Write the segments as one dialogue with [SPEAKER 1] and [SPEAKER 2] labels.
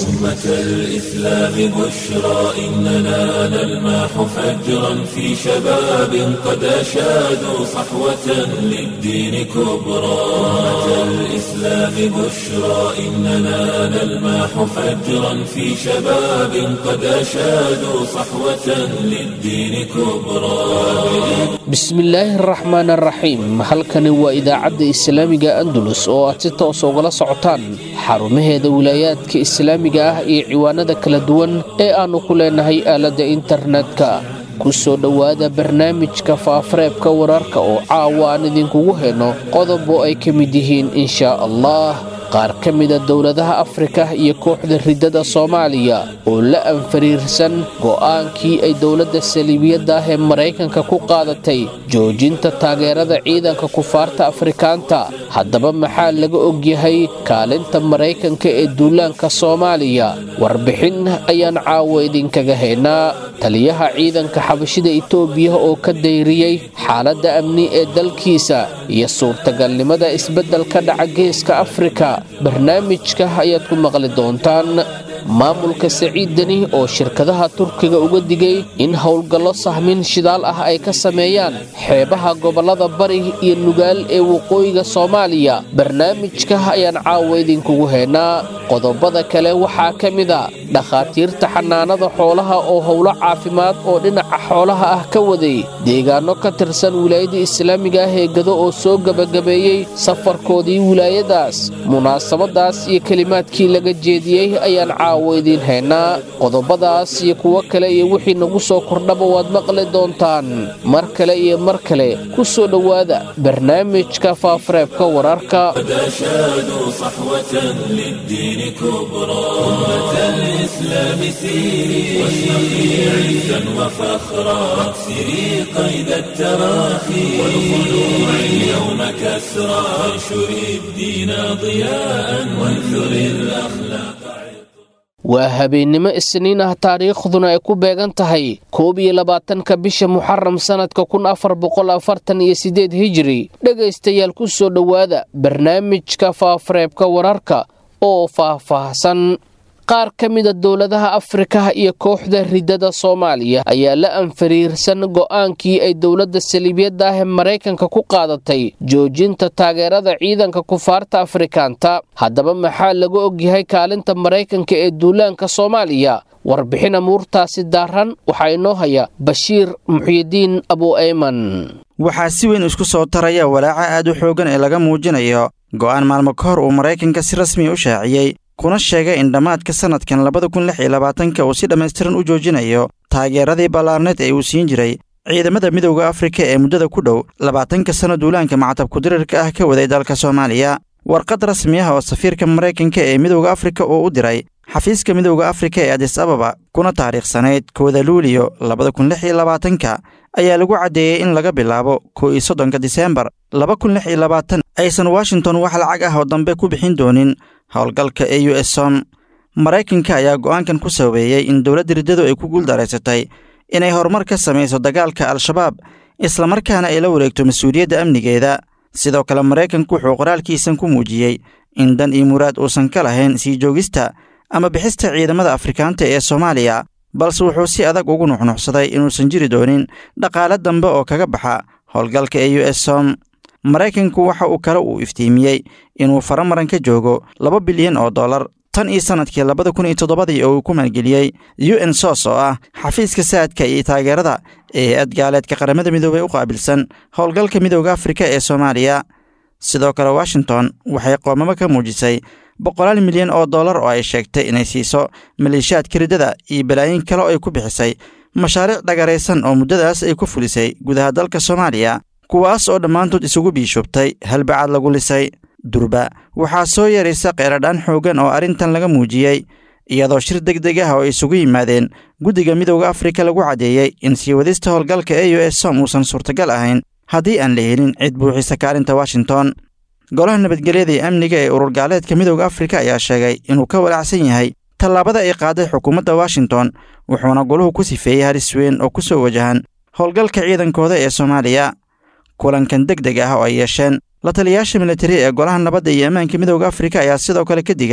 [SPEAKER 1] أمة الإسلام بشرى إننا نلمح فجرا في شباب قد أشادوا صحوة للدين كبرى أمة الإسلام بشرى إننا نلمح فجرا في شباب قد أشادوا صحوة للدين كبرى
[SPEAKER 2] bismillaahi araxmaan araxiim halkani waa idaacadda islaamiga andalus oo aad si toos ugala socotaan xarumaheeda wilaayaadka islaamiga ah iyo ciwaanada kala duwan ee aannu ku leenahay aaladda internetka ku soo dhowaada barnaamijka faafareebka wararka oo caawa aan idinkugu hayno qodob oo ay ka mid yihiin inshaa allah qaar ka mida dowladaha afrika iyo kooxda riddada soomaaliya oo la anfariirsan go'aankii ay dowladda saliibiyadda ah ee maraykanka ku qaadatay joojinta taageerada ciidanka kufaarta afrikaanta haddaba maxaa laga ogyahay kaalinta maraykanka ee duulaanka soomaaliya warbixin ayaan caawa idinkaga haynaa taliyaha ciidanka xabashida itoobiya oo ka dayriyey xaaladda amni ee dalkiisa iyo suurtagalnimada isbeddel ka dhaca geeska afrika barnaamijka ayaad ku maqli doontaan maamulka saciid deni oo shirkadaha turkiga uga digay in howlgallo sahmin shidaal ah ay ka sameeyaan xeebaha gobollada bari iyo nugaal ee waqooyiga soomaaliya barnaamijka ayaan caawa idinkugu haynaa qodobada kale waxaa ka mid a dhakhaatiirta xanaanada xoolaha oo howlo caafimaad oo dhinaca xoolaha ah ka waday deegaanno ka tirsan wilaayada islaamiga ah ee gado oo soo gebagabeeyey safarkoodii wilaayadaas munaasabadaas iyo kelimaadkii laga jeediyey ayaan caawa idiin haynaa qodobadaas iyo kuwo kale iyo wixii nagu soo kordhaba waad maqli doontaan mar kale iyo mar kale ku soo dhowaada barnaamijka faafareebka wararka
[SPEAKER 1] أشادوا صحوة للدين كبرى أمة الإسلام سيري واشرقي عزا وفخرا واكسري قيد التراخي والخلوع اليوم كسرى وانشري الدين ضياء وانثري الأخلاق
[SPEAKER 2] waa habeennimo isniin ah taariikhduna ay ku beegan tahay koob iyo labaatanka bisha muxaram sannadka kun afar boqol afartan iyo siddeed hijiri dhegaystayaal ku soo dhowaada barnaamijka faafareebka wararka oo faah-faahsan qaar ka mida dowladaha afrika iyo kooxda riddada soomaaliya ayaa la anfariirsan go'aankii ay dowladda saliibiyadda ah ee maraykanka ku qaadatay joojinta taageerada ciidanka kufaarta afrikaanta haddaba maxaa laga ogyahay kaalinta maraykanka ee duulaanka soomaaliya warbixin amuurtaasi daaran waxaa inoo haya bashiir muxyidiin abu ayman
[SPEAKER 3] waxaa si weyn isku soo taraya walaaca aad u xooggan ee laga muujinayo go'aan maalmo ka hor uu maraykanka si rasmiya u shaaciyey kuna sheegay in dhammaadka sannadkan labada kun lix iyo labaatanka uu si dhammaystiran u joojinayo taageeradii ballaarneed ee uu siin jiray ciidamada midowda afrika ee muddada ku dhow labaatanka sanno duulaanka macatabku dirirka ah ka waday dalka soomaaliya warqad rasmi ah oo safiirka maraykanka ee midowda afrika uu u diray xafiiska midowda afrika ee adis ababa kuna taariikhsanayd kooda luuliyo labada kun lix iyo labaatanka ayaa lagu caddeeyey in laga bilaabo kow iyo soddonka diseembar laba kun lix iyo labaatan aysan washington wax lacag ah oo dambe ku bixin doonin howlgalka e u s som maraykanka ayaa go'aankan ku sabeeyey in dowladda riddadu ay ku guuldaraysatay inay horumar ka samayso dagaalka al-shabaab islamarkaana ay la wareegto mas-uuliyadda amnigeeda sidoo kale maraykanku wuxuu qoraalkiisan ku muujiyey in dan iyo muraad uusan ka lahayn sii joogista ama bixista ciidamada afrikaanta ee soomaaliya balse wuxuu si adag ugu nuxnuxsaday inuusan jiri doonin dhaqaale dambe oo kaga baxa howlgalka e u s som maraykanku waxa uu kale uu iftiimiyey inuu faramaran ka joogo laba bilyan oo dollar tan iyo sannadkii labada kun iyo toddobadii oo uu ku maalgeliyey u n sos oo ah xafiiska saadka iyo taageerada ee hay-ad gaaleedka qaramada midoobey u qaabilsan howlgalka midowda afrika ee soomaaliya sidoo kale washington waxay qoomamo ka muujisay boqolaal milyan oo dollar oo ay sheegtay inay siiso maleeshiyaadka riddada iyo balaayin kale oo ay ku bixisay mashaariic dhagaraysan oo muddadaas ay ku fulisay gudaha dalka soomaaliya kuwaas oo dhammaantood isugu biishubtay halbacaad lagu lisay durba waxaa soo yaraysa qeeradhaan xooggan oo arrintan laga muujiyey iyadoo shir deg deg ah oo ay isugu yimaadeen guddiga midowda afrika lagu caddeeyey in sii wadista howlgalka e u s som uusan suurtagal ahayn haddii aan la helin cid buuxisa kaalinta washington golaha nabadgelyada iyo amniga ee urur gaaleedka midowda afrika ayaa sheegay inuu ka walaacsan yahay tallaabada ay qaaday xukuumadda washington wuxuuna goluhu ku sifeeyey halis weyn oo ku soo wajahan howlgalka ciidankooda ee soomaaliya kulankan deg deg ah oo ay yeesheen la taliyayaasha militari ee golaha nabadda iyo ammaanka midowda afrika ayaa sidoo kale ka digay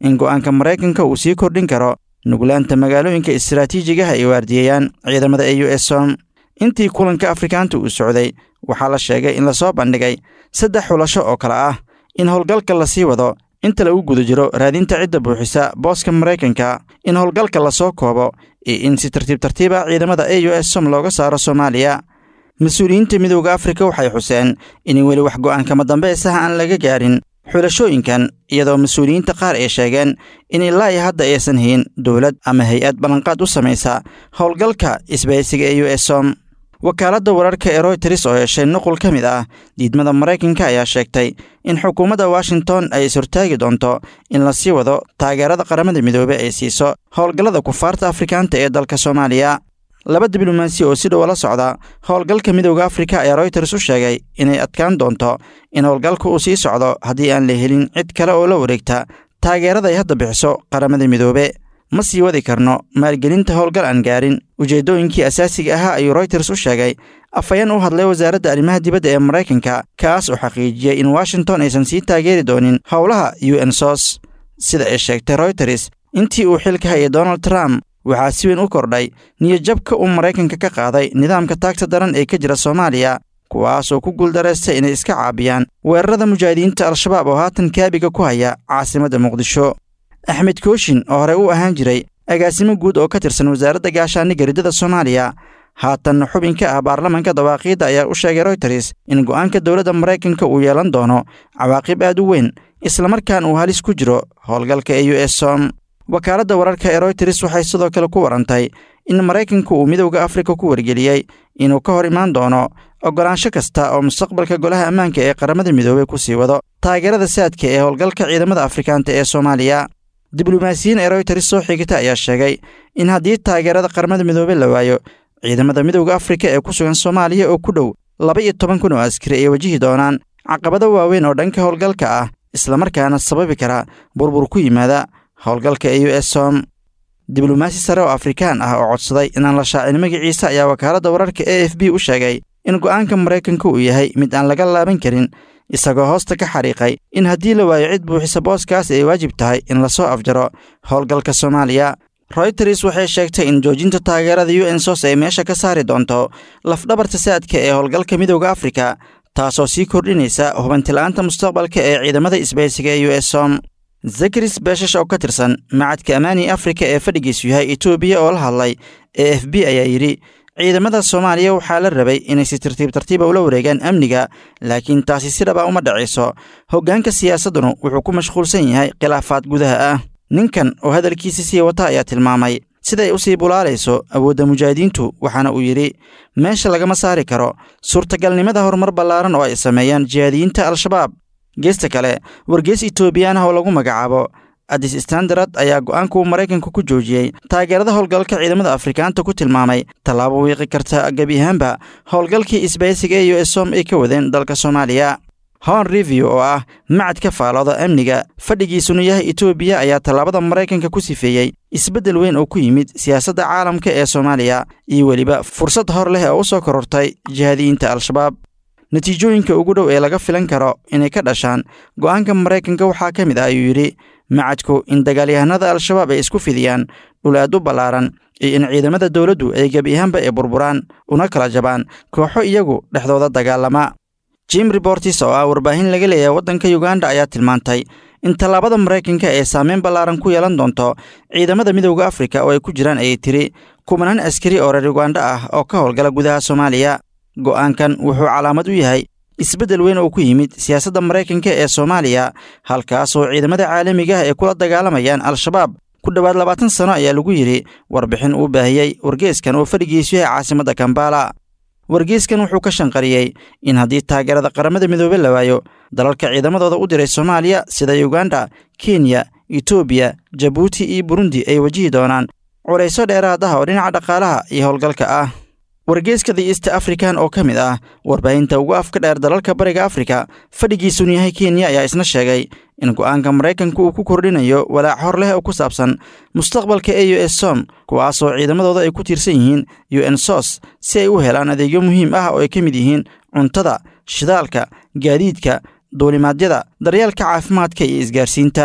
[SPEAKER 3] in go'aanka maraykanka uu sii kordhin karo nuglaanta magaalooyinka istaraatiijigaha ay waardiyeeyaan ciidamada e u s som intii kulanka afrikaanta uu socday waxaa la sheegay in lasoo bandhigay saddex xulasho oo kale ah in howlgalka lasii wado inta lagu guda jiro raadinta cidda buuxisa booska maraykanka in howlgalka lasoo koobo iyo in si tartiib tartiiba ciidamada e u s som looga saaro soomaaliya mas-uuliyiinta midowda afrika waxay xuseen in weli wax go'aankama dambaysaha aan laga gaarin xulashooyinkan iyadoo mas-uuliyiinta qaar ay sheegeen in ilaa iyo hadda aysan hayin dowlad ama hay-ad ballanqaad u samaysa howlgalka isbahaysiga e u s som wakaaladda wararka ee royters oo heshay nuqul ka mid ah diidmada maraykanka ayaa sheegtay in xukuumadda washington ay is-hortaagi doonto in la sii wado taageerada qaramada midoobe ay siiso howlgallada kufaarta afrikaanta ee dalka soomaaliya laba diblomaasi oo si dhow la socda howlgalka midowda afrika ayaa royters u sheegay inay adkaan doonto in howlgalka uu sii socdo haddii aan la helin cid kale oo la wareegta taageerada ay hadda bixiso qaramada midoobe ma sii wadi karno maalgelinta howlgal aan gaarin ujeeddooyinkii asaasiga ahaa ayuu royters u sheegay afhayeen u hadlay wasaaradda arrimaha dibadda ee maraykanka kaas oo xaqiijiyey in washington aysan sii taageeri doonin howlaha u n sos sida ay sheegtay royters intii uu xilka hayay donald trump waxaa si weyn u kordhay niyadjabka uu maraykanka ka qaaday nidaamka taagta daran ee ka jira soomaaliya kuwaasoo ku guuldareystay inay iska caabiyaan weerarada mujaahidiinta al-shabaab oo haatan kaabiga ku haya caasimadda muqdisho axmed kooshin oo horey u ahaan jiray agaasimo guud oo ka tirsan wasaaradda gaashaaniga riddada soomaaliya haatanna xubin ka ah baarlamanka dawaaqiidda ayaa u sheegay royters in go'aanka dowladda maraykanka uu yeelan doono cawaaqib aad u weyn islamarkaan uu halis ku jiro howlgalka e u s som wakaaladda wararka ee royters waxay sidoo kale ku warantay in maraykanku uu midowda afrika ku wargeliyey inuu ka hor imaan doono oggolaansho kasta oo mustaqbalka golaha ammaanka ee qaramada midoobey ku sii wado taageerada saadka ee howlgalka ciidamada afrikaanta ee soomaaliya diblomaasiyiin ee royters soo xigata ayaa sheegay in haddii taageerada qaramada midoobe la waayo ciidamada midowda afrika ee ku sugan soomaaliya oo ku dhow laba iyo toban kun oo askari ay wajihi doonaan caqabado waaweyn oo dhanka howlgalka ah islamarkaana sababi kara burbur ku yimaada howlgalka e u s som diblomaasi sare oo afrikaan ah oo codsaday inaan la shaacin magaciisa ayaa wakaaladda wararka e f b u sheegay in go'aanka maraykanka uu yahay mid aan laga laaban karin isagoo hoosta ka xariiqay in haddii la waayo cid buuxisa booskaas ay waajib tahay in lasoo afjaro howlgalka soomaaliya royters waxay sheegtay in joojinta taageerada u n sos ay meesha ka saari doonto lafdhabarta saadka ee howlgalka midowda afrika taasoo sii kordhinaysa hubantila'aanta mustaqbalka ee ciidamada isbaysiga ee u s som zakaris beeshash oo ka tirsan macadka amaani afrika ee fadhigiisu yahay etoobiya oo la hadlay e f b ayaa yidhi ciidamada soomaaliya waxaa la rabay inay si tartiib tartiiba ula wareegaan amniga laakiin taasi si dhaba uma dhacayso hoggaanka siyaasaddunu wuxuu ku mashquulsan yahay khilaafaad gudaha ah ninkan oo hadalkiisa sii wata ayaa tilmaamay siday u sii bulaalayso awoodda mujaahidiintu waxaana uu yidhi meesha lagama saari karo suurtagalnimada horumar ballaaran oo ay sameeyaan jihaadiyiinta al-shabaab geesta kale wargees etoobiyaan ah oo lagu magacaabo adis standard ayaa go'aankuu maraykanka ku joojiyey taageerada howlgalka ciidamada afrikaanta ku tilmaamay tallaabo wiiqi karta gebi ahaanba howlgalkii isbaysiga e u s som ay ka wadeen dalka soomaaliya hon review oo ah macad ka faalooda amniga fadhigiisuna yahay etoobiya ayaa tallaabada maraykanka ku sifeeyey isbeddel weyn oo ku yimid siyaasadda caalamka ee soomaaliya iyo weliba fursad hor leh oo u soo korortay jihaadiyiinta al-shabaab natiijooyinka ugu dhow ee laga filan karo inay ka dhashaan go'aanka maraykanka waxaa ka mid ah ayuu yidhi macadku in dagaalyahanada al-shabaab ay isku fidiyaan dhul aad u ballaaran iyo in ciidamada dowladdu ay gebi ahaanba ay burburaan una kala jabaan kooxo iyagu dhexdooda dagaalama jim rebortis oo ah warbaahin laga leeyahay waddanka yuganda ayaa tilmaantay in tallaabada maraykanka ee saameyn ballaaran ku yeelan doonto ciidamada midowda afrika oo ay ku jiraan ayay tiri kumanaan askari oo reer yuganda ah oo ka howlgala gudaha soomaaliya go'aankan wuxuu calaamad u yahay isbeddel weyn oo ku yimid siyaasadda maraykanka ee soomaaliya halkaasoo ciidamada caalamiga ah ay kula dagaalamayaan al-shabaab ku dhowaad labaatan sano ayaa lagu yidhi warbixin uu baahiyey wargeeskan oo fadhigiisu yahay caasimadda kambala wargeeskan wuxuu ka shanqariyey in haddii taageerada qaramada midoobe la waayo dalalka ciidamadooda u diray soomaaliya sida yuganda kenya etoobiya jabuuti iyo burundi ay wajihi doonaan culayso dheeraad ah oo dhinaca dhaqaalaha iyo howlgalka ah wargeeska the east african oo ka mid ah warbaahinta ugu afka dheer dalalka bariga afrika fadhigiisunu yahay kenya ayaa isna sheegay in go'aanka maraykanka uu ku kordhinayo walaac hor leh oo ku saabsan mustaqbalka e u s som kuwaasoo ciidamadooda ay ku tiirsan yihiin u n sos si ay u helaan adeegyo muhiim ah oo ay ka mid yihiin cuntada shidaalka gaadiidka duulimaadyada daryeelka caafimaadka iyo isgaarsiinta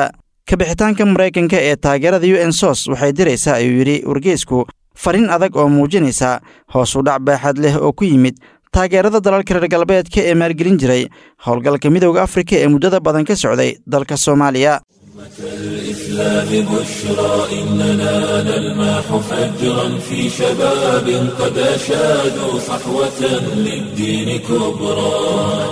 [SPEAKER 3] kabixitaanka maraykanka ee taageerada u n sos waxay diraysaa ayuu yidhi wargeysku fariin adag oo muujinaysa hoos u dhac baaxad leh oo ku yimid taageerada dalalka reer galbeedka ee maalgelin jiray howlgalka midowda afrika ee muddada badan ka socday dalka soomaaliya
[SPEAKER 1] الإسلام بشرى إننا نلمح فجرا في شباب قد أشادوا صحوة للدين كبرى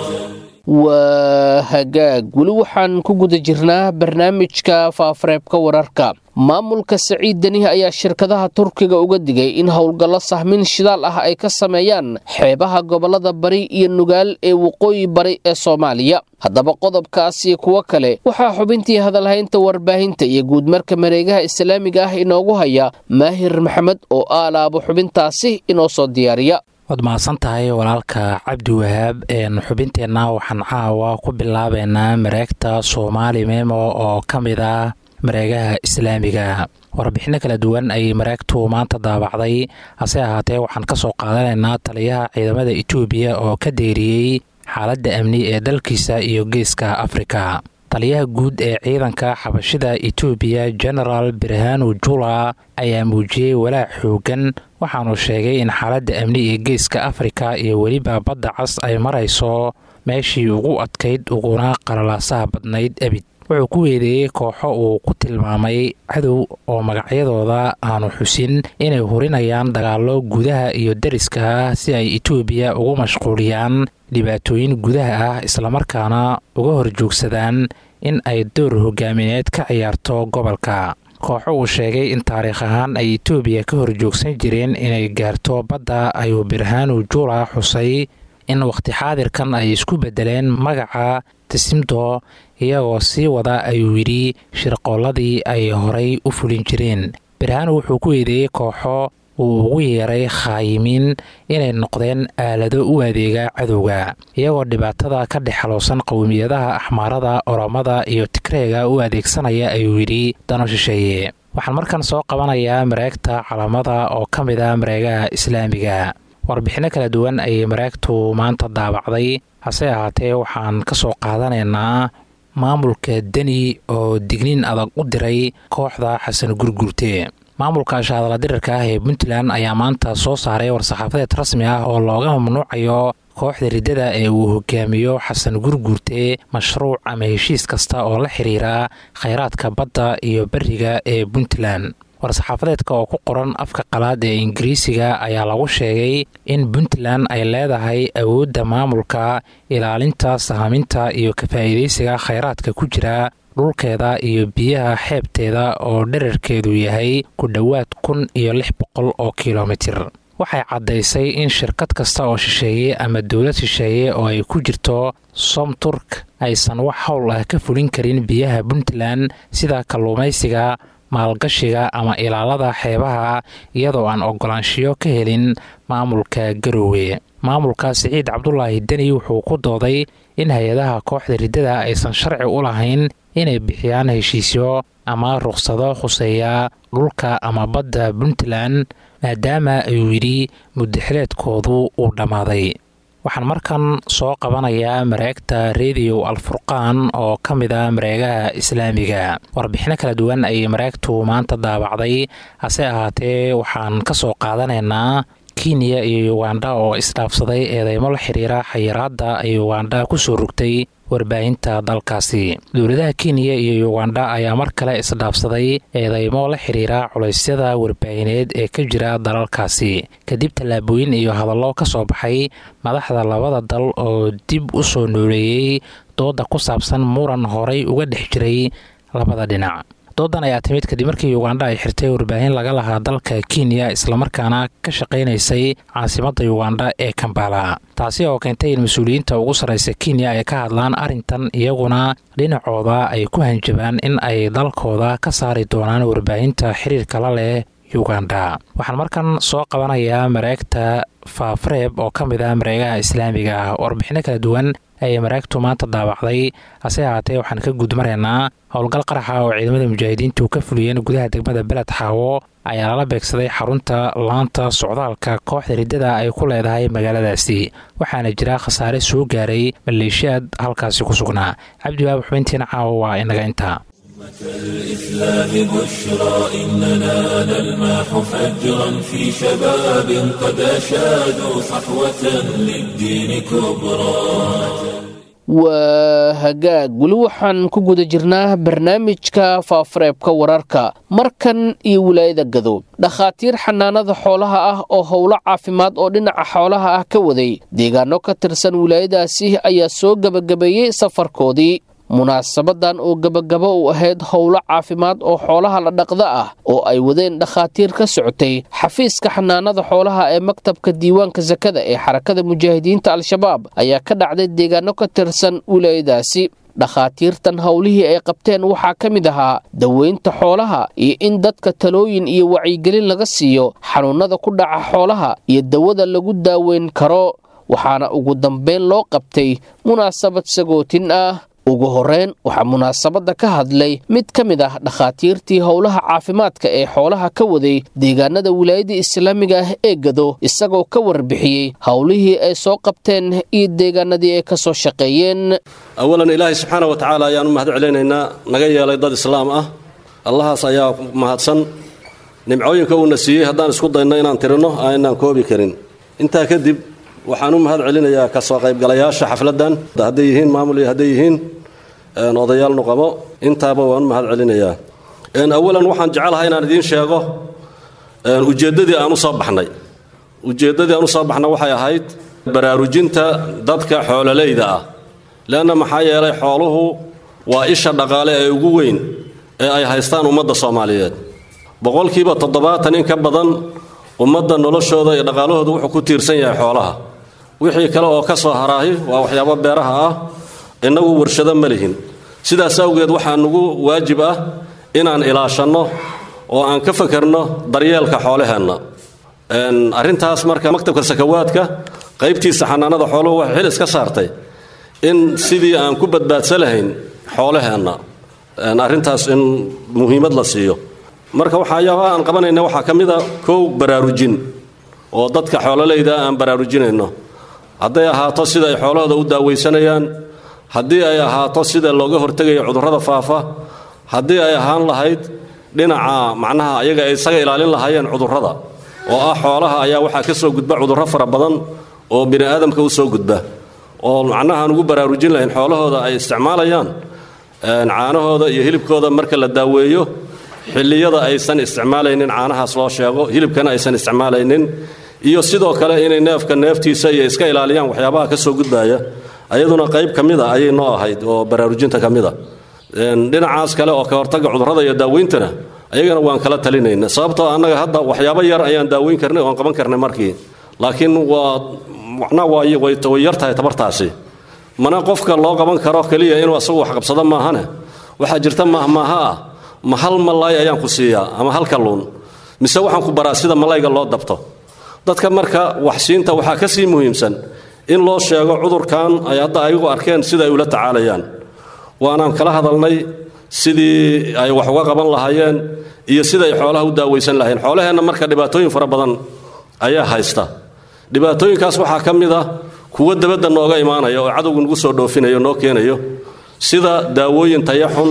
[SPEAKER 2] waa hagaag weli waxaan ku guda jirnaa barnaamijka faafareebka wararka maamulka saciid deni ayaa shirkadaha turkiga uga digay in howlgallo sahmin shidaal ah ay ka sameeyaan xeebaha gobolada bari iyo nugaal ee waqooyi bari ee soomaaliya haddaba qodobkaas iyo kuwo kale waxaa xubintii hadalhaynta warbaahinta iyo guudmarka mareegaha islaamiga ah inoogu haya maahir maxamed oo aalaabo xubintaasi inoo soo diyaariya
[SPEAKER 4] waad mahadsan tahay walaalka cabdi wahaab xubinteenna waxaan caawa ku bilaabeynaa mareegta soomaali memo oo ka mid ah mareegaha islaamiga warbixinno kala duwan ayay mareegtu maanta daabacday hase ahaatee waxaan ka soo qaadanaynaa taliyaha ciidamada etoobiya oo ka deeriyey xaaladda amni ee dalkiisa iyo geeska afrika taliyaha guud ee ciidanka xabashida etoobiya genaraal birhanu jula ayaa muujiyey walaac xoogan waxaanu sheegay in xaaladda amni ee geeska afrika iyo weliba badda cas ay marayso meeshii ugu adkayd uguna qalalaasaha badnayd ebid wuxuu ku weedeeyey kooxo uu ku tilmaamay cadow oo magacyadooda aanu xusin inay hurinayaan dagaallo gudaha iyo deriska ah si ay etoobiya ugu mashquuliyaan dhibaatooyin gudaha ah islamarkaana uga horjoogsadaan in ay door hogaamineed ka ciyaarto gobolka kooxo uu sheegay in taariikh ahaan ay etoobiya ka horjoogsan jireen inay gaarto badda ayuu birhanu jula xusay in wakhti xaadirkan ay isku beddeleen magaca tisimdo iyagoo sii wada ayuu yidhi shirqoolladii ay horay u fulin jireen birhanu wuxuu ku eedeeyey kooxo uu ugu yeeray khaayimiin inay noqdeen aalado u adeega cadowga iyagoo dhibaatada ka dhex xaloosan qowmiyadaha axmaarada oromada iyo tigreega u adeegsanaya ayuu yidhi dano shisheeye waxaan markan soo qabanayaa mareegta calamada oo ka mid a mareegaha islaamiga warbixinno kala duwan ayay mareegtu maanta daabacday hase ahaatee waxaan ka soo qaadanaynaa maamulka deni oo digniin adag u diray kooxda xasan gurgurte maamulka shaadala dirirka ah ee puntland ayaa maanta soo saaray war-saxaafadeed rasmi ah oo looga mamnuucayo kooxda riddada ee uu hogaamiyo xasan gurguurte mashruuc ama heshiis kasta oo la xiriira khayraadka badda iyo beriga ee puntland war-saxaafadeedka oo ku qoran afka qalaad ee ingiriisiga ayaa lagu sheegay in puntland ay leedahay awoodda maamulka ilaalinta sahaminta iyo ka-faa'iidaysiga khayraadka ku jira dhulkeeda iyo biyaha xeebteeda oo dherarkeedu yahay ku dhowaad kun iyo lix boqol oo kilomitir waxay caddaysay in shirkad kasta oo shisheeye ama dowlad shisheeye oo ay ku jirto somturk aysan wax howl ah ka fulin karin biyaha puntland sida kalluumaysiga maalgashiga ama ilaalada xeebaha iyadoo aan ogolaanshiyo ka helin maamulka garoowe maamulka siciid cabdulaahi deni wuxuu ku dooday in hay-adaha kooxda riddada aysan sharci u lahayn inay bixiyaan heshiisyo ama ruqsado khuseeya dhulka ama badda puntland maadaama ayuu yidhi muddaxileedkoodu uu dhammaaday waxaan markan soo qabanayaa mareegta rediyo alfurqaan oo ka mid a mareegaha islaamiga warbixino kala duwan ayay mareegtu maanta daabacday hase ahaatee waxaan ka soo qaadanaynaa kenya iyo ugandha oo isdhaafsaday eedeymo la xiriira xayiraadda ay ugandha ku soo rogtay warbaahinta dalkaasi dowladaha kenya iyo ugandha ayaa mar kale isdhaafsaday eedeymo la xiriira culaysyada warbaahineed ee ka jira dalalkaasi kadib tallaabooyin iyo hadallo ka soo baxay madaxda labada dal oo dib u soo nooleeyey dooda ku saabsan muran horay uga dhex jiray labada dhinac doodan ayaa timid kadib markii ugandha ay xirtay warbaahin laga lahaa dalka kenya islamarkaana ka shaqaynaysay caasimadda ugandha ee kambala taasi oo keentay in mas-uuliyiinta ugu sarraysa kenya ay ka hadlaan arrintan iyaguna dhinacooda ay ku hanjabaan in ay dalkooda ka saari doonaan warbaahinta xiriirka la leh ugandha waxaan markan soo qabanayaa mareegta faafareeb oo ka mid ah mareegaha islaamiga ah warbixino kala duwan ayay mareegtu maanta daabacday hase ahaatee waxaan ka gudmaraynaa howlgal qaraxa oo ciidamada mujaahidiintu ka fuliyeen gudaha degmada beled xaawo ayaa lala beegsaday xarunta laanta socdaalka kooxda riddada ay ku leedahay magaaladaasi waxaana jira khasaare soo gaaray maleeshiyaad halkaasi ku sugnaa cabdiwaab xubintiina caawa waa inaga intaa
[SPEAKER 1] الإسلام بشرى إننا نلمح فجرا في شباب قد أشادوا صحوة للدين كبرى
[SPEAKER 2] waa hagaag weli waxaan ku guda jirnaa barnaamijka faafareebka wararka markan iyo wilaayada gadow dhakhaatiir xanaanada xoolaha ah oo howlo caafimaad oo dhinaca xoolaha ah ka waday deegaano ka tirsan wilaayadaasi ayaa soo gebagabeeyey safarkoodii munaasabadan oo gebagabo u ahayd howlo caafimaad oo xoolaha la dhaqda ah oo ay wadeen dhakhaatiir ka socotay xafiiska xanaanada xoolaha ee maktabka diiwaanka sakada ee xarakada mujaahidiinta al-shabaab ayaa ka dhacday deegaano ka tirsan wilaayadaasi dhakhaatiirtan howlihii ay qabteen waxaa ka mid ahaa daweynta xoolaha iyo in dadka talooyin iyo wacyigelin laga siiyo xanuunada ku dhaca xoolaha iyo dawada lagu daaweyn karo waxaana ugu dambeyn loo qabtay munaasabad sagootin ah ugu horreyn waxaa munaasabadda ka hadlay mid ka mid ah dhakhaatiirtii howlaha caafimaadka ee xoolaha ka waday deegaanada wilaayada islaamiga ah ee gado isagoo ka warbixiyey howlihii ay soo qabteen iyo deegaanadii ay ka soo shaqeeyeen
[SPEAKER 5] awalan ilaahay subxaana wa tacaala ayaan u mahad celinaynaa naga yeelay dad islaam ah allahaas ayaa mahadsan nimcooyinka uuna siiyey haddaan isku dayno inaan tirinno aanaan koobi karin intaa kadib waxaan u mahad celinayaa ka soo qaybgalayaasha xafladdan hadday yihiin maamul iyo hadday yihiin odayaal nuqamo intaaba waan u mahad celinayaa awalan waxaan jecelahay inaan idiin sheego ujeeddadii aan u soo baxnay ujeeddadii aan u soo baxnay waxay ahayd baraarujinta dadka xoololeyda ah leanna maxaa yeelay xooluhu waa isha dhaqaale ee ugu weyn ee ay haystaan ummadda soomaaliyeed boqolkiiba toddobaatan in ka badan ummadda noloshooda iyo dhaqaalahooda wuxuu ku tiirsan yahay xoolaha wixii kale oo ka soo haraahi waa waxyaabo beeraha ah innagu warshado ma lihin sidaas awgeed waxaa nugu waajib ah inaan ilaashanno oo aan ka fakarno daryeelka xoolaheenna arrintaas marka maktabka sakawaadka qaybtiisa xanaanada xooluhu waxay xil iska saartay in sidii aan ku badbaadsan lahayn xoolaheenna arrintaas in muhiimad la siiyo marka waxayaabaha aan qabanayna waxaa ka mid a kow baraarujin oo dadka xoololeyda aan baraarujinayno hadday ahaato sida ay xoolahooda u daaweysanayaan haddii ay ahaato sida looga hortegayo cudurrada faafa haddii ay ahaan lahayd dhinaca macnaha ayaga ay isaga ilaalin lahaayeen cudurrada oo ah xoolaha ayaa waxaa ka soo gudba cudurro fara badan oo bini aadamka u soo gudba oo macnahaan ugu baraarujin lahayn xoolahooda ay isticmaalayaan caanahooda iyo hilibkooda marka la daaweeyo xilliyada aysan isticmaalaynin caanahaas loo sheego hilibkana aysan isticmaalaynin iyo sidoo kale inay neefka neeftiisa iyo iska ilaaliyaan waxyaabaha ka soo gudbaya ayaduna qayb ka mid a ayay noo ahayd oo baraarujinta ka mid a dhinacaas kale oo ka hortaga cudurrada iyo daaweyntana ayagana waan kala talinayna sababtoo annaga hadda waxyaabo yar ayaan daaweyn karnay oon qaban karnay markii laakiin waa macnaa way yar tahay tabartaasi mana qofka loo qaban karo keliya inuu asagu wax qabsado maahane waxaa jirta mahmaaha ah ma hal malaay ayaan ku siiyaa ama hal kalluun mise waxaan ku baraa sida malayga loo dabto dadka marka waxsiinta waxaa ka sii muhiimsan in loo sheego cudurkan ay hadda ayagu arkeen sida ay ula tacaalayaan waanaan kala hadalnay sidii ay wax uga qaban lahaayeen iyo sidaay xoolaha u daaweysan lahayn xoolaheenna marka dhibaatooyin fara badan ayaa haysta dhibaatooyinkaas waxaa ka mid ah kuwo dabadda nooga imaanaya oo cadowgu nagu soo dhoofinayo noo keenayo sida daawooyin tayaxun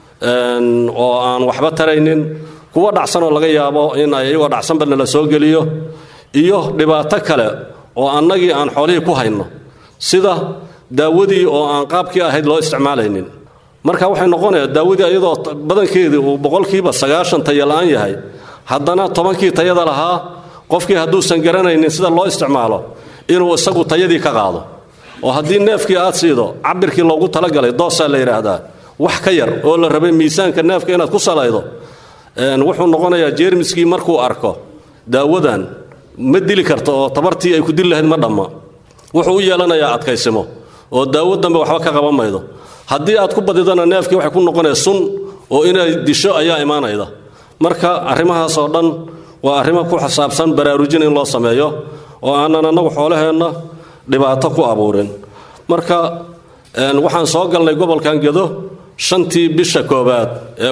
[SPEAKER 5] oo aan waxba taraynin kuwo dhacsanoo laga yaabo in ay iyagoo dhacsanba nala soo geliyo iyo dhibaato kale oo annagii aan xoolihii ku hayno sida daawadii oo aan qaabkii ahayd loo isticmaalaynin marka waxay noqonaya daawadii iyadoo badankeedii uu boqolkiiba sagaashan taya la'aan yahay haddana tobankii tayada lahaa qofkii hadduusan garanaynin sida loo isticmaalo inuu isagu tayadii ka qaado oo haddii neefkii aad siido cabirkii loogu talagalay doosaa la yidhaahdaa wax ka yar oo la rabay miisaanka neefka inaad ku salaydo wuxuu noqonayaa jeermiskii markuu arko daawadan ma dili karto oo tabartii ay ku dili lahayd ma dhamma wuxuu u yeelanayaa adkaysimo oo daawo dambe waxba ka qaban maydo haddii aad ku badidana neefkii waxay ku noqonaya sun oo inay disho ayaa imaanayda marka arrimahaas oo dhan waa arrimo ku xisaabsan baraarujin in loo sameeyo oo aanan annagu xoolaheenna dhibaato ku abuurin marka waxaan soo galnay gobolkan gedo shantii bisha koowaad ee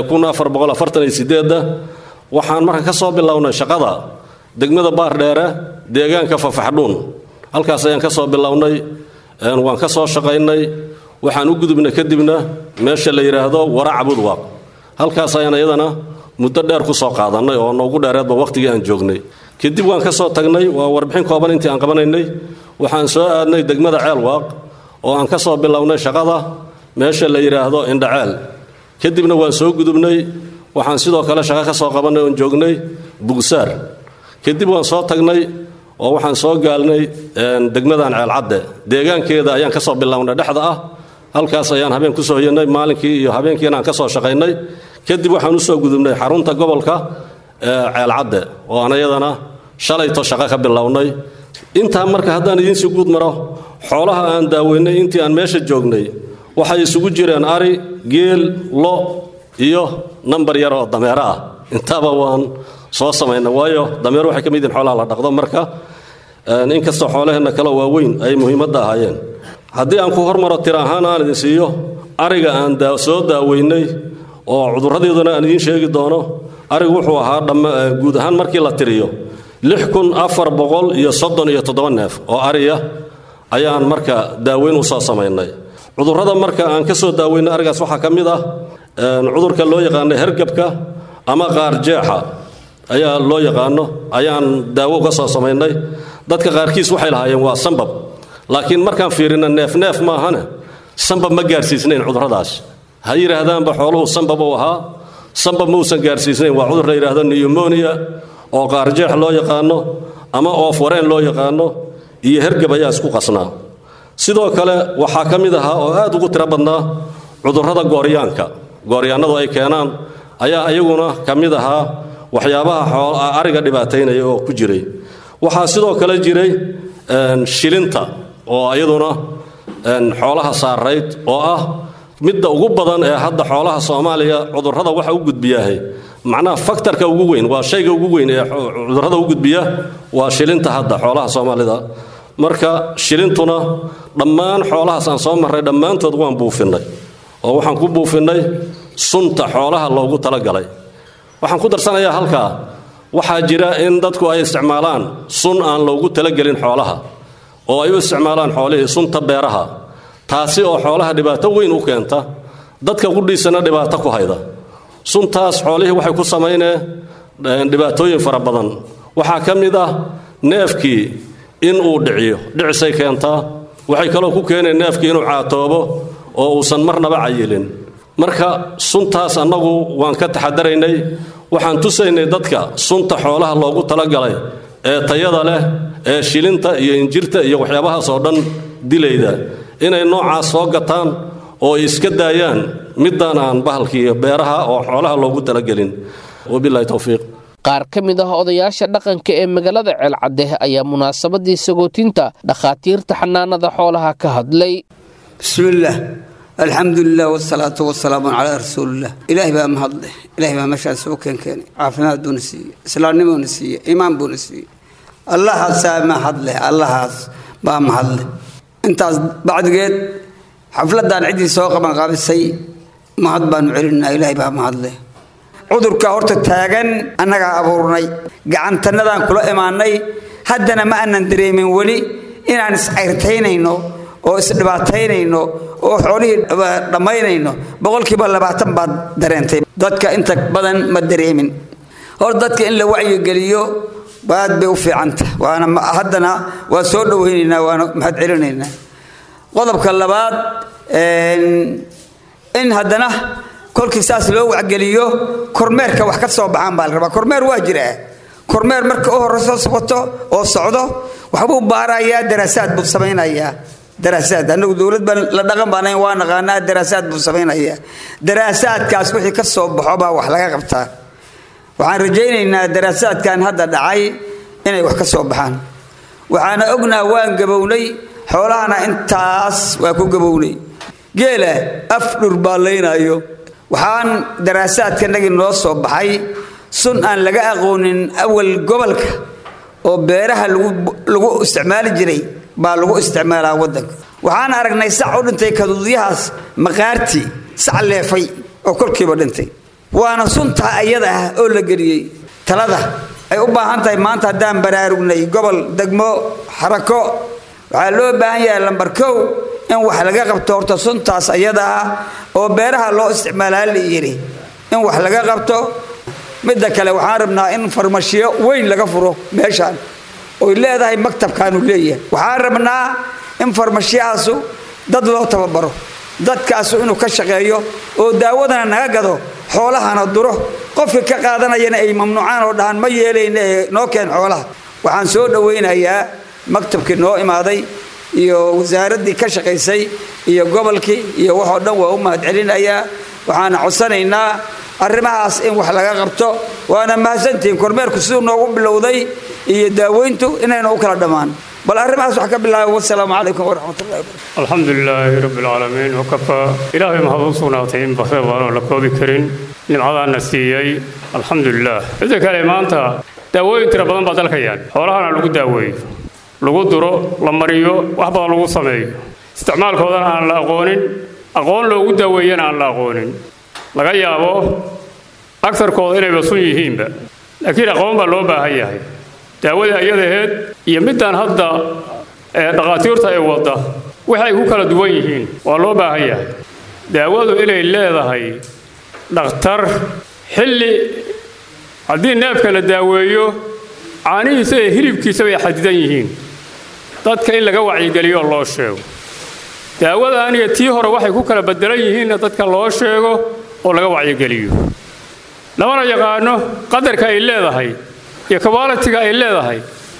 [SPEAKER 5] waxaan marka ka soo bilownay shaqada degmada baardheere deegaanka fafaxdhuun halkaas ayaan ka soo bilownay waan ka soo shaqaynay waxaan u gudubnay kadibna meesha la yidhaahdo waraca budwaaq halkaas ayaan iyadana muddo dheer ku soo qaadannay oo noogu dheereedba wakhtigii aan joognay kadib waan ka soo tagnay waa warbixin kooban intii aan qabanaynay waxaan soo aadnay degmada ceelwaaq oo aan ka soo bilownay shaqada meesha la yidhaahdo indhaceel kadibna waan soo gudubnay waxaan sidoo kale shaqo ka soo qabannay oon joognay bugsaar kadib waan soo tagnay oo waxaan soo gaalnay degmadan ceelcadde deegaankeeda ayaan ka soo bilownay dhexda ah halkaas ayaan habeen ku soo hoyanay maalinkii iyo habeenkiina aan ka soo shaqaynay kadib waxaan u soo gudubnay xarunta gobolka ceelcadde oo aan iyadana shalayto shaqo ka bilownay intaa marka haddaan idiinsii guud maro xoolaha aan daaweynay intii aan meesha joognay waxay isugu jireen ari geel lo iyo nambar yar oo dameero ah intaaba waan soo samaynay waayo dameero waxay ka mid yihin xoolaha la dhaqdo marka inkastoo xoolaheenna kale waaweyn ay muhiimadda ahaayeen haddii aan ku hormaro tir ahaan aan idin siiyo ariga aan soo daaweynay oo cudurradeeduna aan idiin sheegi doono arigu wuxuu ahaa guud ahaan markii la tiriyo lix kun afar boqol iyo soddon iyo toddoba neef oo ariya ayaan marka daaweyn u soo samaynay cudurrada marka aan ka soo daaweynay arigaas waxaa ka mid ah cudurka loo yaqaano hergabka ama qaarjeexa ayaa loo yaqaano ayaan daawo uga soo samaynay dadka qaarkiis waxay lahaayeen waa sambab laakiin markaan fiirina neefneef maahane sambab ma gaarsiisnayn cudurradaas ha yidhaahdaanba xooluhu sambab uu ahaa sambab mausan gaarsiisnayn waa cudur la yidhaahdo newmonia oo qaarjeex loo yaqaano ama oofwareen loo yaqaano iyo hergab ayaa isku qasnaa sidoo kale waxaa ka mid ahaa oo aad ugu tiro badnaa cudurrada gooryaanka gooryaannadu ay keenaan ayaa iyaguna ka mid ahaa waxyaabaha ariga dhibaataynaya oo ku jiray waxaa sidoo kale jiray shilinta oo iyaduna xoolaha saarayd oo ah midda ugu badan ee hadda xoolaha soomaaliya cudurrada waxa u gudbiyaahay macnaha faktarka ugu weyn waa shayga ugu weyn ee cudurrada u gudbiya waa shilinta hadda xoolaha soomaalida marka shilintuna dhammaan xoolahaas aan soo marray dhammaantood waan buufinnay oo waxaan ku buufinnay sunta xoolaha loogu talagalay waxaan ku darsanayaa halkaa waxaa jira in dadku ay isticmaalaan sun aan loogu talagelin xoolaha oo ay u isticmaalaan xoolihii sunta beeraha taasi oo xoolaha dhibaato weyn u keenta dadka qudhiisana dhibaato ku hayda suntaas xoolihii waxay ku samayneen dhibaatooyin fara badan waxaa ka mid ah neefkii in uu dhiciyo dhicisay keentaa waxay kaloo ku keeneen neefkii inuu caatoobo oo uusan marnaba cayilin marka suntaas annagu waan ka taxadaraynay waxaan tusaynay dadka sunta xoolaha loogu talagalay ee tayada leh ee shilinta iyo injirta iyo waxyaabahaas oo dhan dilayda inay noocaas soo gataan oo ay iska daayaan midaan aan bahalkii beeraha oo xoolaha loogu talagelin wabilahi towfiiq
[SPEAKER 2] qaar ka mid ah odayaasha dhaqanka ee magaalada ceelcadde ayaa munaasabadii sagootinta dhakhaatiirta xanaanada xoolaha ka hadlay
[SPEAKER 6] bismillaah alxamdulilah wsalaatu wasalaamu calaa rasuulilah ilaahay baa mahadle ilahay baa meeshaan soo keenkeenay caafimaad buuna siiye islaamnimuuna siiye iimaan buuna siiye allahaasaa mahadleh allahaas baa mahadle intaas bacdigeed xafladaan ciddii soo qabanqaabisay mahad baanu celinaa ilaahay baa mahadleh cudurka horta taagan annagaa abuurnay gacantanadaan kula imaanay haddana ma aanan dareemin weli inaan iscayrtaynayno oo isdhibaataynayno oo xoolihii dhammaynayno boqolkiiba labaatan baad dareentay dadka inta badan ma dareemin hor dadka in la wacyigeliyo aad bay u fiicanta waana haddana waa soo dhowaynaynaa waana mahad celinaynaa qodobka labaad in haddana kolkii saas loo wacgeliyo kormeerka wax ka soo baxaan baa la rabaa kormeer waa jiraa kormeer marka u horeyso socoto oo socdo waxbuu baarayaa daraasaad buu samaynayaa daraasaad anagu dowlad baan la dhaqan baanayn waa naqaanaa daraasaad buu samaynayaa daraasaadkaas wixii ka soo baxo baa wax laga qabtaa waxaan rajaynaynaa daraasaadkan hadda dhacay inay wax ka soo baxaan waxaana ognaa waan gabownay xoolahana intaas waa ku gabownay geela af dhurbaalaynaayo waxaan daraasaadkanagii noo soo baxay sun aan laga aqoonin awal gobolka oo beeraha lagu isticmaali jiray baa lagu isticmaalaa wadanka waxaan aragnay sac u dhintay kaduudyahaas maqaartii sac leefay oo kolkiiba dhintay waana suntaa ayada ah oo la geliyey talada ay u baahan tahay maanta haddaan baraarugnay gobol degmo xarako waxaa loo baahan yahay lambar kow in wax laga qabto horta suntaas ayada ah oo beeraha loo isticmaalaa la yidhi in wax laga qabto midda kale waxaan rabnaa in farmashiyo weyn laga furo meeshaan oy leedahay maktabkaanu leeyahay waxaan rabnaa in farmashiyahaasu dad loo tababaro dadkaasu inuu ka shaqeeyo oo daawadana naga gado xoolahana duro qofka ka qaadanayana ay mamnuucaan oo dhahaan ma yeelayna ee noo keen xoolaha waxaan soo dhowaynayaa maktabkii noo imaaday iyo wasaaraddii ka shaqaysay iyo gobolkii iyo waxoo dhan waa u mahadcelinayaa waxaana codsanaynaa arrimahaas in wax laga qabto waana mahadsantihiin kormeerku siduu noogu bilowday iyo daaweyntu inayna u kala dhammaan bal arrimahaas wax ka bilaaba wasalaamu calaykum waraxmatullahi wabarakatu
[SPEAKER 7] alxamdu lilaahi rabbi alcaalamiin wakafaa ilaahay mahad u sugnaatay in bakre baanoo la koobi karin nimcadaana siiyey alxamdu lilah midda kale maanta daawooyin tira badan baa dalka yaal xoolahana lagu daaweeyo lagu duro la mariyo wax badan lagu sameeyo isticmaalkoodana aan la aqoonin aqoon loogu daaweeyana aan la aqoonin laga yaabo agarkooda inay basun yihiinba laakiin aqoon baa loo baahan yahay daawada iyadaheed iyo midaan hadda dhakhaatiirta ay wadda waxay ku kala duwan yihiin waa loo baahan yahay daawadu inay leedahay dhakhtar xilli haddii neefka la daaweeyo caanihiisa iyo hilibkiisa bay xadidan yihiin dadka in laga wacyigeliyo loo sheego daawada aniga tii hore waxay ku kala bedelan yihiinna dadka loo sheego oo laga wacyigeliyo lamana yaqaano qadarka ay leedahay iyo kabaalitiga ay leedahay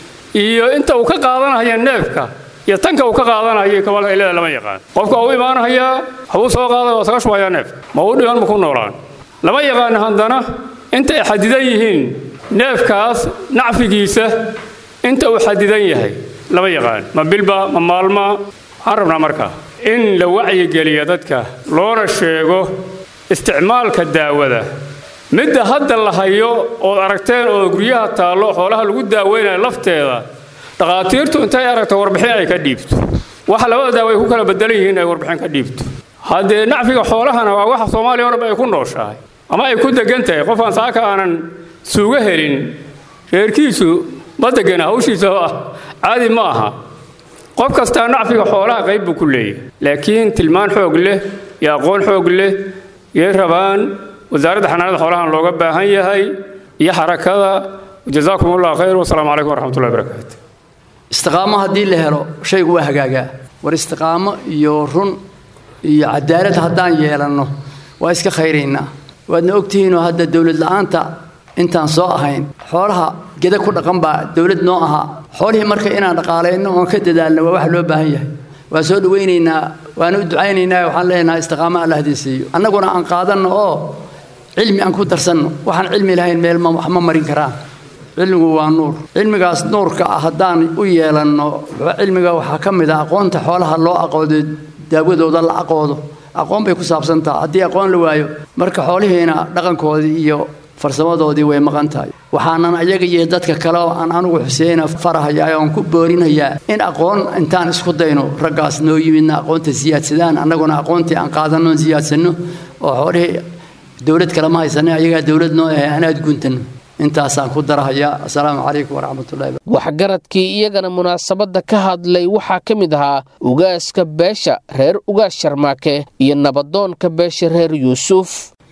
[SPEAKER 7] iyo inta uu ka qaadanaya neefka iyo tanka uu ka qaadanayo kabaalitiga ay leedahay lama yaqaan qofka waa u imaanahayaa waxbuu soo qaaday waa saga shubayaa neefka ma u dhiman ma ku noolaan lama yaqaano haddana inta ay xadidan yihiin neefkaas nacfigiisa inta uu xadidan yahay lama yaqaan ma bilba ma maalma waxaan rabnaa marka in la wacyigeliyo dadka loona sheego isticmaalka daawada midda hadda la hayo ood aragteen oo guryaha taallo xoolaha lagu daaweynayo lafteeda dhakhaatiirtu intay aragto warbixin ay ka dhiibto waxa labada daawo ay ku kala bedelan yihiin ay warbixin ka dhiibto haddee nacfiga xoolahana waa waxa soomaaliya o dhanba ay ku nooshahay ama ay ku degan tahay qofaan saaka aanan suuga helin reerkiisu ma degana hawshiisa caadi ma aha qof kastaa nacfiga xoolaha qayb buu ku leeyahay laakiin tilmaan xoog leh iyo aqoon xoog leh yay rabaan wasaaradda xanaanada xoolahan looga baahan yahay iyo xarakada jazaakum allah khayr wasalaamu calaykum waraxmatullahi barakaatu
[SPEAKER 8] istiqaamo haddii la helo shaygu waa hagaagaa war istiqaamo iyo run iyo cadaalad haddaan yeelanno waa iska khayraynaa waadna ogtihiinoo hadda dowlad la'aanta intaan soo ahayn xoolaha geda ku dhaqan baa dowlad noo ahaa xoolihii marka inaan dhaqaalayno oon ka dadaalno waa wax loo baahan yahay waa soo dhawaynaynaa waana u ducaynaynaa waxaan leenahay istiqaamo alla hadin siiyo annaguna aan qaadanno oo cilmi aan ku darsanno waxaan cilmi lahayn meel ma wax ma marin karaan cilmigu waa nuur cilmigaas nuurka ah haddaan u yeelanno cilmiga waxaa ka mid ah aqoonta xoolaha loo aqoodo daawadooda la aqoodo aqoon bay ku saabsan taha haddii aqoon la waayo marka xoolihiina dhaqankoodii iyo farsamadoodii way maqan tahay waxaanan ayaga iyo dadka kale oo aan anugu xuseyna farahayaa oon ku boorinayaa in aqoon intaan isku dayno raggaas noo yimidna aqoonta siyaadsadaan annaguna aqoontii aan qaadanno siyaadsanno oo xoolihii dowlad kale ma haysanay ayagaa dowlad noo ahay anaad guntanno intaasaan ku darahayaa assalaamu calaykum waraxmatullahi
[SPEAKER 2] waxgaradkii iyagana munaasabadda ka hadlay waxaa ka mid ahaa ugaaska beesha reer ugaas sharmaake iyo nabadoonka beesha reer yuusuf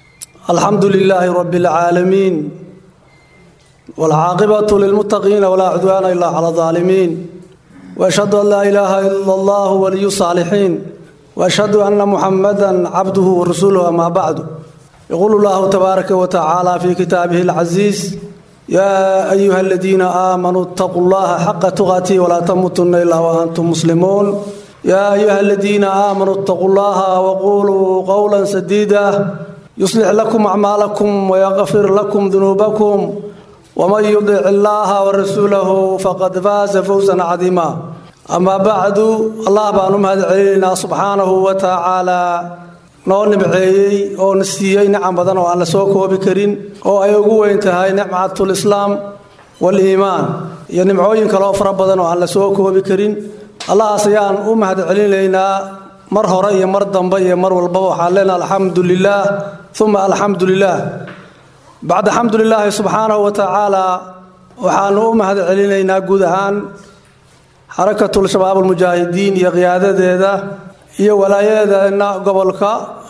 [SPEAKER 9] الحمد لله رب العالمين والعاقبة للمتقين ولا عدوان إلا على الظالمين وأشهد أن لا إله إلا الله ولي الصالحين وأشهد أن محمدا عبده ورسوله أما بعد يقول الله تبارك وتعالى في كتابه العزيز يا أيها الذين آمنوا اتقوا الله حق تقاته ولا تموتن إلا وأنتم مسلمون يا أيها الذين آمنوا اتقوا الله وقولوا قولا سديدا يصلح لكم أعمالكم ويغفر لكم ذنوبكم ومن يطع الله ورسوله فقد فاز فوزا عظيما أما بعد الله بأن مهد علينا سبحانه وتعالى noo nimceeyey oo na siiyey nicam badan oo aan la soo koobi karin oo ay ugu weyn tahay nicmatul islaam wal-iimaan iyo nimcooyin kaloo fara badan oo aan la soo koobi karin allahaas ayaan u mahad celinaynaa mar hore iyo mar dambe iyo mar walbaba waxaan leenaha alxamdu lilaah uma alxamdu lilaah bacda xamdu lilaahi subxaanahu wa tacaala waxaanu u mahad celinaynaa guud ahaan xarakatul shabaab almujaahidiin iyo qiyaadadeeda iyo walaayadeena gobolka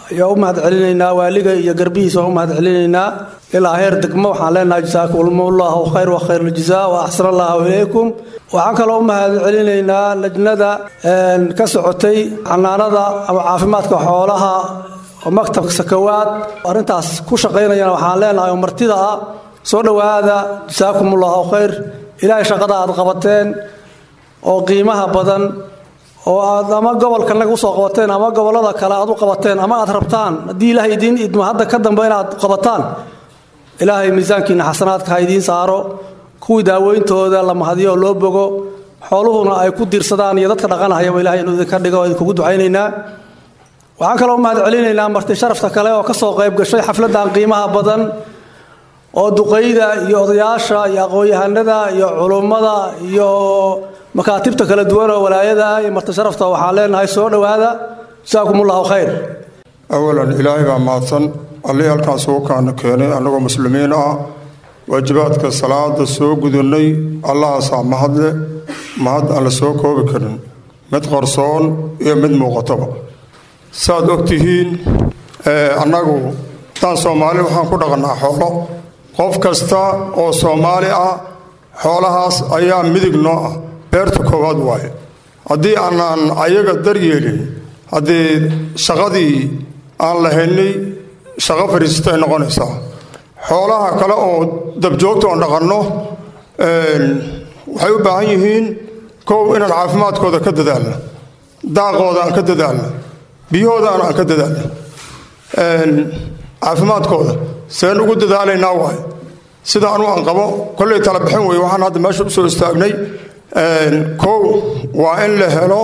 [SPEAKER 9] ayaa u mahad celinaynaa waaliga iyo garbihiisa waan u mahad celinaynaa ilaa heer degmo waxaan leenahay jasaakumullahu khayr wa khayr aljazaa wa axsan allahu ilaykum waxaan kaloo u mahad celinaynaa lajnada ka socotay xanaanada ama caafimaadka xoolaha oo maktabka sakawaad arrintaas ku shaqaynayana waxaan leenahay oo martida ah soo dhowaada jasaakumullahu khayr ilaahay shaqada aad qabateen oo qiimaha badan oo aad ama gobolkanaga usoo qabateen ama gobolada kale aad u qabateen ama aad rabtaan haddii ilaahay idiin idmo hadda ka dambe inaad qabataan ilaahay miisaankiina xasanaadka ha idiin saaro kuwii daaweyntooda la mahadiyo oo loo bogo xooluhuna ay ku diirsadaan iyo dadka dhaqanahayaba ilahay inuu idinka dhigo oo idinkugu ducaynaynaa waxaan kaloo mahad celinaynaa marti sharafta kale oo ka soo qayb gashay xafladdan qiimaha badan oo duqayda iyo odayaasha iyo aqoon-yahanada iyo culummada iyo makaatibta kala duwan oo walaayada iyo marti sharafta waxaan leenahay soo dhowaada jasaakum ullahu khayr
[SPEAKER 10] awalan ilaahay baa mahadsan allihii halkaan sugu kaana keenay annagoo muslimiin ah waajibaadka salaada soo gudannay allahaasaa mahadle mahad aan la soo koobi karin mid qarsoon iyo mid muuqataba saaad og tihiin annagu daan soomaali waxaan ku dhaqannaa xoolo qof kasta oo soomaali ah xoolahaas ayaa midig noo ah beerta koowaad waaye haddii aanaan ayaga daryeelin haddii shaqadii aan lahaynay shaqo fariisatay noqonaysaa xoolaha kale oo dabjoogta oon dhaqanno waxay u baahan yihiin kow inaan caafimaadkooda ka dadaalno daaqooda aan ka dadaalno biyahoodaana aan ka dadaalno caafimaadkooda seen ugu dadaalaynaa waay sida anu aan qabo kollay tala bixin weye waxaan hadda meesha usoo istaagnay kow waa in la helo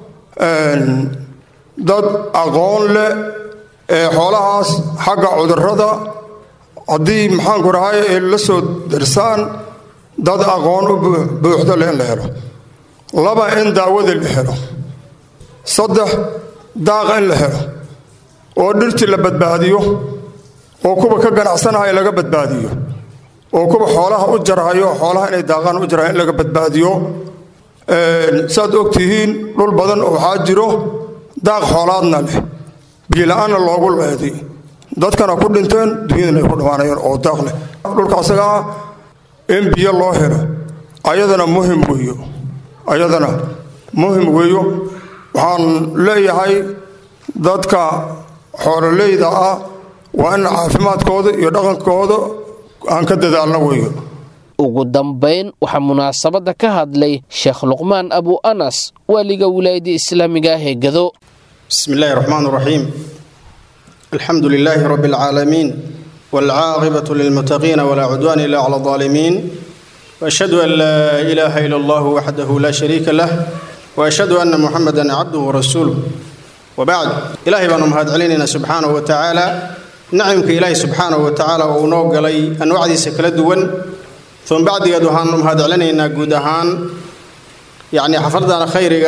[SPEAKER 10] dad aqoon leh ee xoolahaas xagga cudurrada haddii maxaanku rahay ay la soo darsaan dad aqoon u buuxda leh in la helo laba in daawada la helo saddex daaqa in la helo oo dhirtii la badbaadiyo oo kuwa ka ganacsanaya laga badbaadiyo oo kuwa xoolaha u jarhayo xoolaha inay daaqaan u jarhayo in laga badbaadiyo saaad og tihiin dhul badan oo waxaa jiro daaq xoolaadna leh biila-aanna loogu leeday dadkana ku dhinteen dunyadana ay ku dhammaanayeen oo daaq leh dhulka asaga ah in biyo loo helo ayadana muhim weeyo ayadana muhim weeyo waxaan leeyahay dadka xoololeyda ah waa in caafimaadkooda iyo dhaqankooda aan ka dadaalno weeyo
[SPEAKER 2] ugu dambayn waxaa munaasabadda ka hadlay sheekh luqmaan abu anas waaliga wilaayadda islaamiga ah ee gado
[SPEAKER 11] بسم الله الرحمن الرحيم الحمد لله رب العالمين والعاقبة للمتقين ولا عدوان إلا على الظالمين وأشهد أن لا إله إلا الله وحده لا شريك له وأشهد أن محمدا عبده ورسوله وبعد إلهي بأنهم هاد علينا سبحانه وتعالى نعمك إلهي سبحانه وتعالى ونوق لي أنواع دي سكلا دوان ثم بعد يدوهان هاد علينا قودهان يعني حفظنا خيرك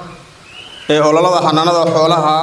[SPEAKER 11] ee ololada xanaanada xoolaha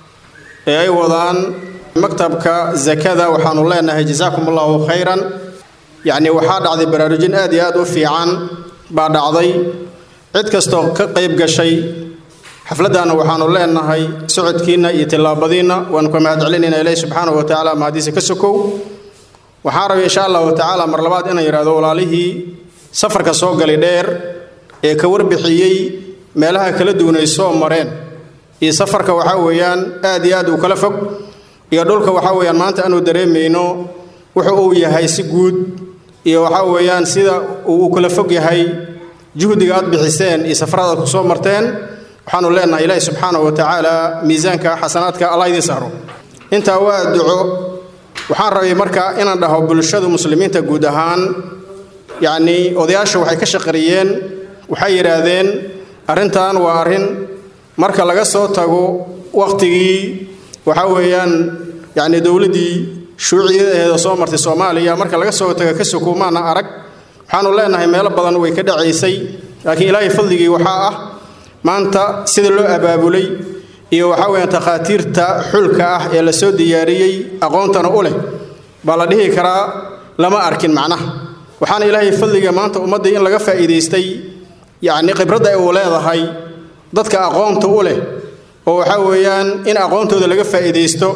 [SPEAKER 11] ee ay wadaan maktabka zakada waxaanu leenahay jasaakum allahu khayran yacni waxaa dhacday baraarujin aad iyo aad u fiican baa dhacday cid kastoo ka qayb gashay xafladdaana waxaanu leenahay socodkiinna iyo tillaabadiinna waanu ka mahad celinaynaa ilaahi subxaanahu wa tacaala mahadiisa ka sokow waxaan rabay insha allahu tacaala mar labaad inaan yidhahdo walaalihii safarka soo galay dheer ee ka warbixiyey meelaha kala duwan ay soo mareen iyo safarka waxaa weeyaan aad iyo aad uu kala fog iyo dhulka waxaa weeyaan maanta aanu dareemayno wuxu uu yahay si guud iyo waxaa weeyaan sida uu kala fog yahay juhdiga aad bixiseen iyo safarada aad ku soo marteen waxaanu leenahay ilaahi subxaanahu wa tacaala miisaanka xasanaadka allah idiin saaro intaa waa duco waxaan rabay marka inaan dhaho bulshada muslimiinta guud ahaan yacnii odayaasha waxay ka shaqariyeen waxay yidhaahdeen arrintan waa arrin marka laga soo tago wakhtigii waxaa weeyaan yacni dowladdii shuuciyadeeda soo martay soomaaliya marka laga soo tago ka sokuumaana arag waxaanu leenahay meelo badan way ka dhacaysay laakiin ilaahay fadligii waxaa ah maanta sida loo abaabulay iyo waxaa weeyaan takhaatiirta xulka ah ee la soo diyaariyey aqoontana u leh baa la dhihi karaa lama arkin macnaha waxaana ilaahay fadliga maanta ummaddii in laga faa'iidaystay yacni khibradda uu leedahay dadka aqoonta u leh oo waxaa weeyaan in aqoontooda laga faa'iidaysto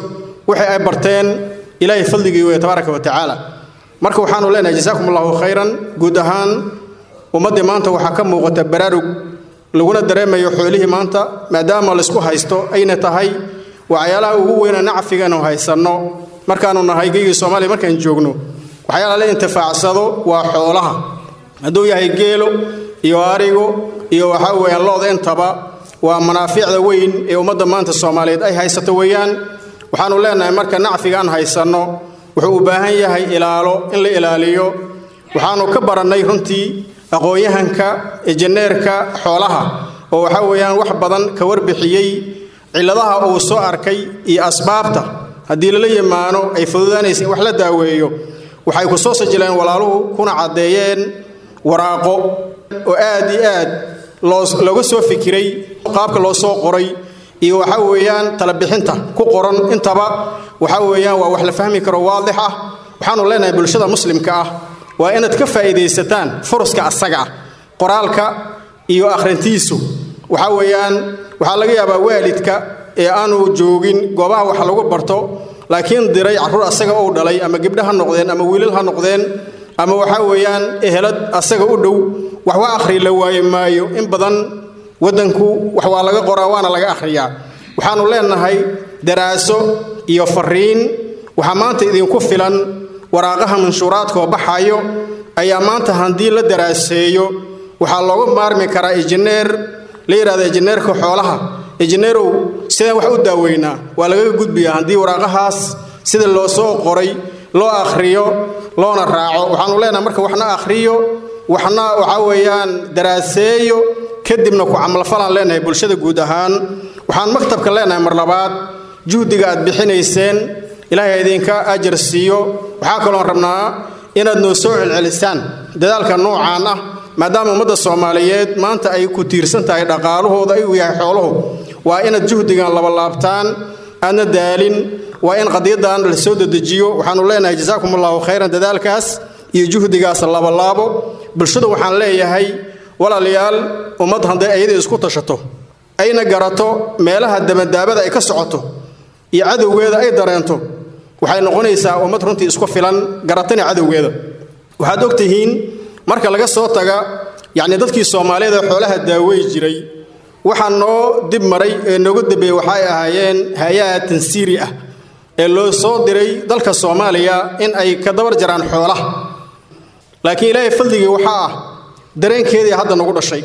[SPEAKER 11] wixii ay barteen ilaahay fadligii weeye tabaaraka wa tacaala marka waxaanu leenahay jasaakum allahu khayran guud ahaan ummaddii maanta waxaa ka muuqata baraarug laguna dareemayo xoolihii maanta maadaama laysku haysto ayna tahay waxyaalaha ugu weyna nacfigaanu haysanno markaanu nahay geygii soomaaliya markaan joogno waxyaalaha la intifaacsado waa xoolaha hadduu yahay geelo iyo arigo iyo waxaa weeyaan looda intaba waa manaaficda weyn ee ummadda maanta soomaaliyeed ay haysato weeyaan waxaanu leenahay marka nacfigaan haysanno wuxuu u baahan yahay ilaalo in la ilaaliyo waxaanu ka barannay runtii aqoon-yahanka injineerka xoolaha oo waxaa weeyaan wax badan ka warbixiyey cilladaha uu soo arkay iyo asbaabta haddii lala yimaano ay fududaanaysa in wax la daaweeyo waxay ku soo sajileen walaaluhu kuna caddeeyeen waraaqo oo aad iyo aad looga soo fikiray qaabka loo soo qoray iyo waxaa weeyaan talabixinta ku qoran intaba waxaa weeyaan waa wax la fahmi karo waadix ah waxaanu leenahay bulshada muslimka ah waa inaad ka faa'iidaysataan furuska asaga ah qoraalka iyo akhrintiisu waxaa weeyaan waxaa laga yaabaa waalidka ee aanu joogin goobaha wax lagu barto laakiin diray carruur asaga uu dhalay ama gabdho ha noqdeen ama wiilal ha noqdeen ama waxaa weeyaan ehelad asaga u dhow wax wa akhri la waaye maayo in badan waddanku wax waa laga qoraa waana laga akhriyaa waxaanu leenahay daraaso iyo fariin waxaa maanta idinku filan waraaqaha manshuuraadkaoo baxayo ayaa maanta haddii la daraaseeyo waxaa looga maarmi karaa injineer la yidhahda injineerka xoolaha injineerow sidaan wax u daaweynaa waa lagaga gudbiyaa haddii waraaqahaas sida loo soo qoray loo akhriyo loona raaco waxaanu leenahay marka waxna akhriyo waxna waxaa weeyaan daraaseeyo kadibna ku camalfalaan leenahay bulshada guud ahaan waxaan maktabka leenahay mar labaad juhdiga aad bixinayseen ilaahay idinka ajar siiyo waxaa kaloon rabnaa inaad noo soo celcelisaan dadaalka noocaan ah maadaama ummadda soomaaliyeed maanta ay ku tiirsan tahay dhaqaalahooda ay u yahay xooluhu waa inaad juhdigan labalaabtaan aadna daalin waa in qadiyadan la soo dedejiyo waxaanu leenahay jasaakum allahu khayran dadaalkaas iyo juhdigaas labalaabo bulshada waxaan leeyahay walaalayaal ummad hadday ayada isku tashato ayna garato meelaha dabadaabada ay ka socoto iyo cadowgeeda ay dareento waxay noqonaysaa ummad runtii isku filan garatana cadowgeeda waxaad og tihiin marka laga soo taga yacni dadkii soomaaliyeed ee xoolaha daawey jiray waxaa noo dib maray ee nooga dambeeyey waxay ahaayeen hay-aa tansiiri ah ee loo soo diray dalka soomaaliya in ay ka dabar jaraan xoolaha laakiin ilaahay fadligii waxaa ah dareenkeedii hadda nagu dhashay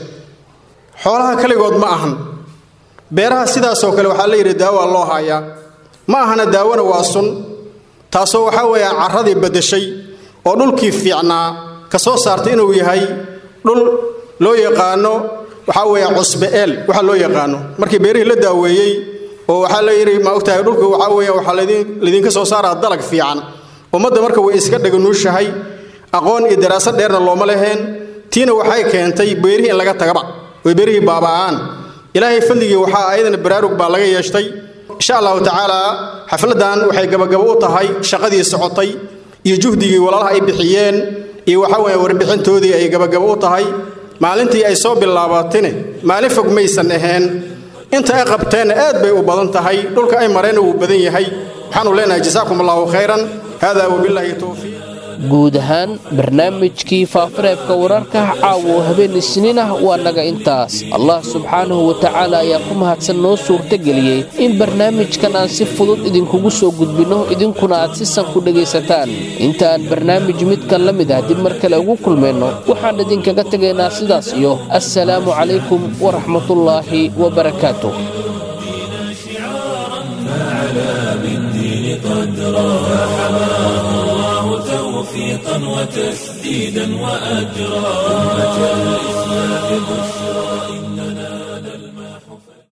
[SPEAKER 11] xoolaha kaligood ma ahan beeraha sidaasoo kale waxaa la yidhi daawaa loo haayaa ma ahana daawona waa sun taasoo waxaa weeyaan carradii baddashay oo dhulkii fiicnaa ka soo saartay inuu yahay dhul loo yaqaano waxaa weeyaan cusbe-eel waxa loo yaqaano markii beerihii la daaweeyey oo waxaa la yidhi ma ogtahay dhulku waxaa weeyaan waxaa laydinka soo saaraa dalag fiican ummadda marka way iska dhaganuushahay aqoon iyo daraasad dheerna looma leheen tiina waxay keentay beerihii in laga tagaba oy beerihii baaba'aan ilaahay fadligii waxaa ayadana baraarug baa laga yeeshtay insha allahu tacaala xafladan waxay gabagabo u tahay shaqadii socotay iyo juhdigii walaalaha ay bixiyeen iyo waxaa weeye warbixintoodii ay gabagabo u tahay maalintii ay soo bilaabatine maalin fog maysan ahayn inta ay qabteenna aad bay u badan tahay dhulka ay mareenna wuu badan yahay waxaanu leenahay jasaakum allahu khayran hada wabilaahi towfiiq
[SPEAKER 2] guud ahaan barnaamijkii faafareebka wararka caawo habeen isniin ah waa naga intaas allah subxaanahu wa tacaala ayaa ku mahadsan noo suurtageliyey in barnaamijkan aan si fudud idinkugu soo gudbinno idinkuna aad si san ku dhegaysataan inta aan barnaamij midkan la mid ah dib mar kale ugu kulmayno waxaan idinkaga tegaynaa sidaas iyo assalaamu calaykum waraxmatullaahi wabarakaatuh
[SPEAKER 1] توفيقا وتسديدا وأجرا أمة الإسلام بشرى إننا